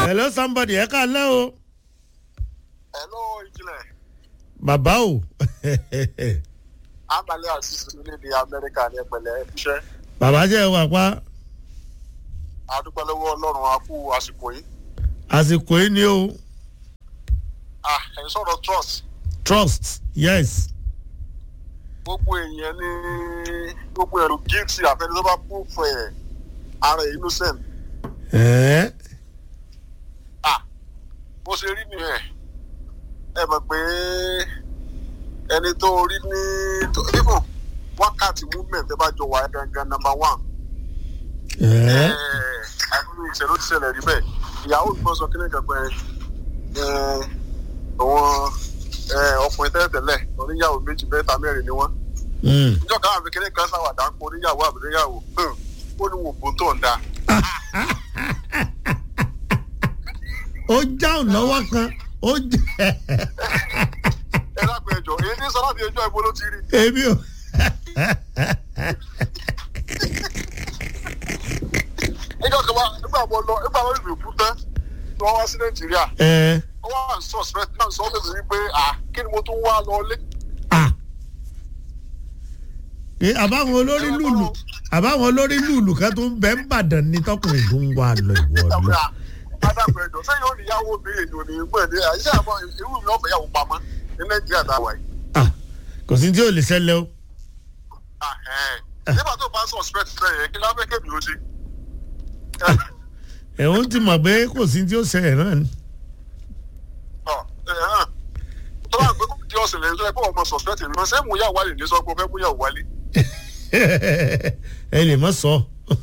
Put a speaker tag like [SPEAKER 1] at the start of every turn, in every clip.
[SPEAKER 1] hello somebody ẹ ká lẹ́ o
[SPEAKER 2] hello ìjìnlẹ̀
[SPEAKER 1] bàbá o
[SPEAKER 2] amalẹ àṣìṣe orílẹ̀-èdè amẹ́ríkà ní ẹ̀pẹ̀lẹ́ iṣẹ́
[SPEAKER 1] bàbá jẹ́ wà pa
[SPEAKER 2] adúpẹ́lẹ́wọ́ ọlọ́run a kú àsìkò yìí
[SPEAKER 1] àsìkò yìí ni o
[SPEAKER 2] ah ẹ̀ ń sọ̀rọ̀ trust
[SPEAKER 1] trust yes
[SPEAKER 2] gbogbo èèyàn ní gbogbo ẹ̀rù guilty àfẹnú tó bá proof ẹ̀ ara ẹ̀ innocent
[SPEAKER 1] ẹ̀ẹ́
[SPEAKER 2] ah bó ṣe rí nìyẹn ẹ mọ̀ pé ẹni tó rí ní even wákàtí movement ẹ bá jọ wà gangan number one
[SPEAKER 1] ẹ̀ẹ́
[SPEAKER 2] àbúrò ìṣẹ̀lẹ̀ ó ti ṣẹlẹ̀ rí bẹ́ẹ̀ ìyàwó mi sọ kí ní kan pé àwọn ọkùnrin tẹ́lẹ̀tẹ́lẹ̀ oníyàwó méjì mẹ́ta mẹ́rin ni wọ́n
[SPEAKER 1] mm.
[SPEAKER 2] níjọ́ káwọn kékeré kan sáwàdà ń pọ̀ oníyàwó àbúrẹ́yàwó ó ní wò bó tó ń da
[SPEAKER 1] ó jáun lọ́wọ́ kan ó jẹ́
[SPEAKER 2] ẹ lápẹ̀ ẹjọ́ èyí ní sọ láti ẹjọ́ ìbò ló ti rí
[SPEAKER 1] èmi ò
[SPEAKER 2] níjọ́ kan wá nígbà wọn lọ nígbà wọn ìlú ìkú tán tí wọ́n wá sí nàìjíríà
[SPEAKER 1] ẹ̀ẹ́
[SPEAKER 2] wọ́n wá suspect náà sọ fún mi wípé à kí ni mo tún wá lọ lé
[SPEAKER 1] ah ẹ àbáwọn olórí lùlù àbáwọn olórí lùlù kan tó ń bẹ ń bàdàn ní tọkùnrin tó ń wà lọ ìwọ lọ
[SPEAKER 2] adágún ẹjọ́ sẹ́yìn ó níyàwó obìnrin ìdò ní ìgbọ́ ẹ̀dẹ́ àyíṣẹ́ àmọ́ irú mi ọ̀fẹ́ yàwó pamọ́ ní nàìjíríà táwa yìí
[SPEAKER 1] ah kò sí tí ò lè ṣẹlẹ̀ o
[SPEAKER 2] Ah, eh. nígbà tó bá suspect bẹ́ẹ̀ yẹn kí lábẹ́ kébì ló ṣe.
[SPEAKER 1] ẹ̀hún ti mọ̀ pé kò sí tí ó ṣẹlẹ̀ náà ni
[SPEAKER 2] Ọ, ẹ̀, hàn. tó bá gbé kó di ọ̀sẹ̀ lẹ́yìn tó yẹ kó ọmọ suspect mi ṣé mú yà wálé ní sọ pé ó fẹ́ mú yà wálé.
[SPEAKER 1] ẹ lè mọ̀ sọ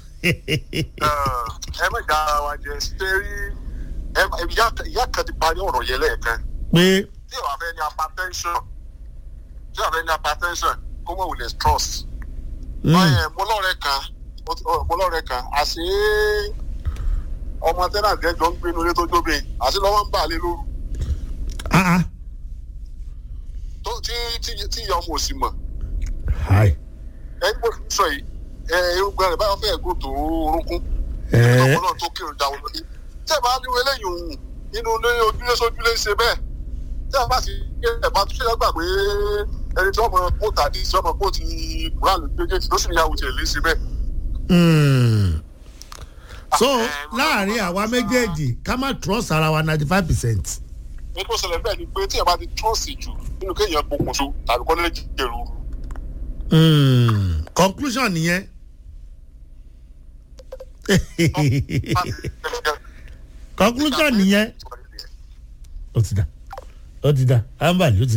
[SPEAKER 2] ẹ má já ara wa jẹ ṣé rí ẹ má- ìyá ìyá kan ti parí ọ̀rọ̀ yẹn lẹ́ẹ̀kan
[SPEAKER 1] pé
[SPEAKER 2] tí ìwà fẹ́ ní hypertension tí ìwà fẹ́ ní hypertension kó mọ̀ wùlẹ̀ trust.
[SPEAKER 1] mm,
[SPEAKER 2] báyẹn mo lọ́rẹ̀ kan mo ti- ọ, mo lọ́rẹ̀ kan àṣé ọmọ tẹ́nà gẹ́jọ́ ń gbénu ilé tó jóbe àṣé lọ́wọ́ ń bà lé lóru
[SPEAKER 1] ah ah
[SPEAKER 2] tó tí tí tí ìyá ọmọ òsì mọ̀
[SPEAKER 1] hi
[SPEAKER 2] ẹni bó ti sọ yìí ẹ irúgbìn rẹ̀ báyọ̀ fẹ́ẹ̀ gòtò orúnkún
[SPEAKER 1] ẹ̀ẹ́
[SPEAKER 2] ọmọ náà tó kírun jáwọ́ lórí tẹ́ ẹ bá ní eléyìí òun inú ilé ojúlé sójúlé ń ṣe bẹ́ẹ̀ tẹ́ ẹ bá ti ẹ bá tún ṣe gbà pé ẹni tí ọmọ kó tàdí tí ọmọ kó ti kúránù méjèèjì ló sì ní ìyàwó tiẹ̀ lé ṣe bẹ́ẹ̀.
[SPEAKER 1] Mm. so
[SPEAKER 2] Ah, eh,
[SPEAKER 1] láàrin àwa méjèèjì ká má trust ara wa ninety five percent
[SPEAKER 2] ní tó ṣẹlẹ̀ bẹ́ẹ̀ ni pé tí ẹ bá ti trọ́ọ̀sì jù nínú kéèyàn pokùnso tàbí kọ́lé jẹ̀rù
[SPEAKER 1] conclusion nìyẹn conclusion nìyẹn ó ti dà ó ti dà ambali ó ti